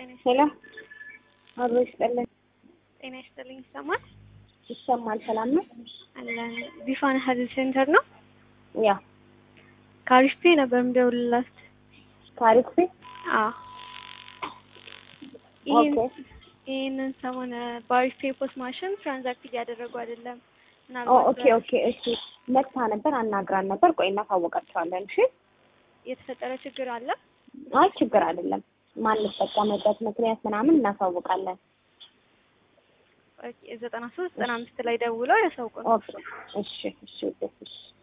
ሄሎ አብሮ ይስጠልን። ጤና ይስጥልኝ። ይሰማል? ይሰማል። ሰላም ነው? አለን። ቢፋን ሄልዝ ሴንተር ነው። ያ ካሪስፔ ነበር የምደውልላት። ታሪክ ቤት አዎ ኦኬ። ይህንን ሰሞን በአሪስፔ ፖስት ማሽን ትራንዛክት እያደረጉ አይደለም። ኦ ምናልባት ኦኬ ኦኬ። እሺ መጥታ ነበር አናግራን ነበር። ቆይ እናሳወቃቸዋለን። እሺ የተፈጠረ ችግር አለ። አይ ችግር አይደለም። ማንጠቀምበት ምክንያት ምናምን እናሳውቃለን። ዘጠና ሶስት ዘጠና አምስት ላይ ደውለው ያሳውቁን። ኦኬ እሺ እሺ እሺ